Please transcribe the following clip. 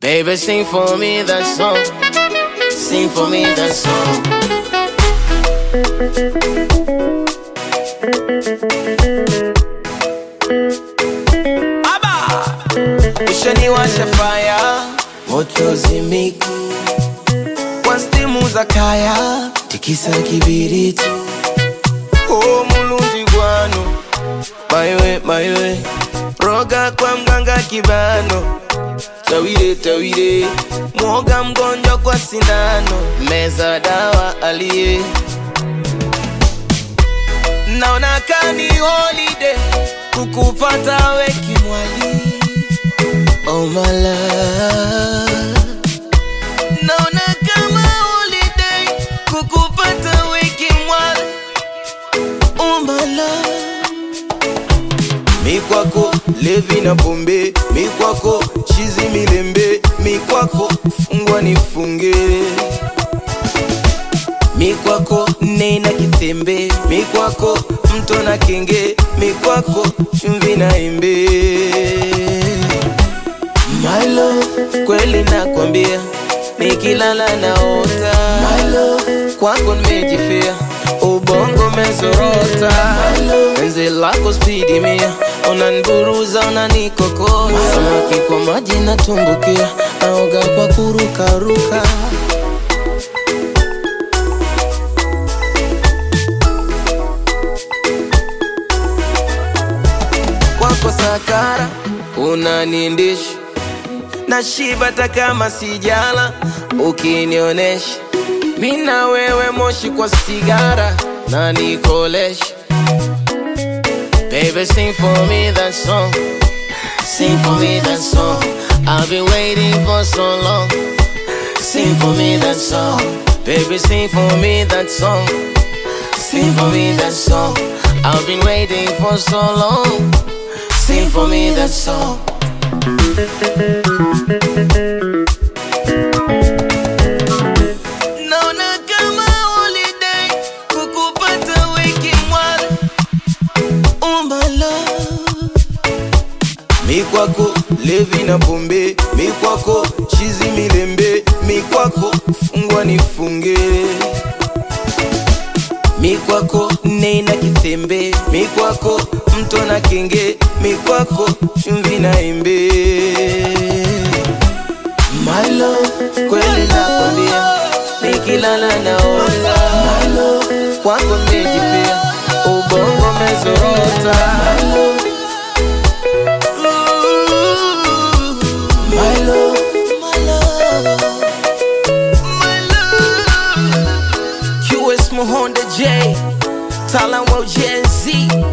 Baby, sing for me that song. Sing for me that song. Aba! Ushaniwasha fire, moto zimiki kwa stimu za kaya, tikisa kibiriti. Oh, mulungi gwano, maiwe maiwe, roga kwa mganga kibano tawire tawire, mwoga mgonjwa kwa sindano, meza dawa aliye naona kani holiday kukupata we kimwali oh my love naona kama holiday kukupata we kimwali oh my love mi kwako levi na pombe mi kwako chizi milembe mi kwako fungwa nifunge mi kwako nena kitembe mi kwako mto na kenge mi kwako chumvi na embe my love kweli nakwambia nikilala naota my love kwako nimejifia ubongo mezorota penzi lako spidi mia unaniburuza unanikokota samaki kwa maji natumbukia naoga kwa kurukaruka kwako sakara unanindisha na shiba hata kama sijala ukinionesha mina wewe moshi kwa sigara na nikolesha Baby, sing for me that song. Sing for me that song. I've been waiting for so long. Sing for me that song. Baby, sing for me that song. Sing for me that song. I've been waiting for so long. Sing for me that song. Naona kama holiday kukupata wiki mwala Oh my love Mi kwako levi na pombe Mi kwako chizi milembe Mi kwako fungwa nifunge Mi kwako nena kitembe Mi kwako mto na kenge Mi kwako chumvi na embe My love kweli nakwambia Nikilala naota My love kwako nimejifia Ubongo mezorota My love, my love, my love. QS Muhonda J, Talan Wo Gen Z.